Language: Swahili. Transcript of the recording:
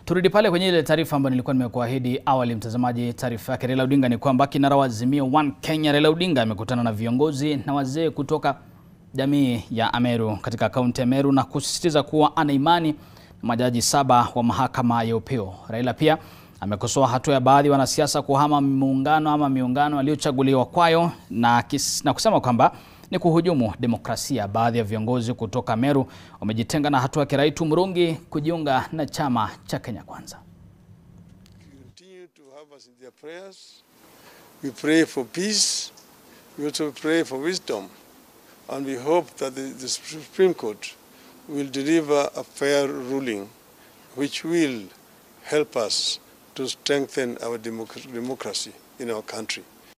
Turudi pale kwenye ile taarifa ambayo nilikuwa nimekuahidi awali, mtazamaji. Taarifa yake Raila Odinga ni kwamba kinara wa Azimio One Kenya Raila Odinga amekutana na viongozi na wazee kutoka jamii ya Ameru katika kaunti ya Meru na kusisitiza kuwa ana imani na majaji saba wa mahakama ya upeo. Raila pia amekosoa hatua ya baadhi ya wanasiasa kuhama muungano ama miungano aliyochaguliwa kwayo na, kis, na kusema kwamba ni kuhujumu demokrasia. Baadhi ya viongozi kutoka Meru wamejitenga na hatua ya Kiraitu Murungi kujiunga na chama cha Kenya Kwanza. continue to have us in their prayers. We pray for peace. We also pray for wisdom. And we hope that the, the Supreme Court will deliver a fair ruling which will help us to strengthen our democ- democracy in our country.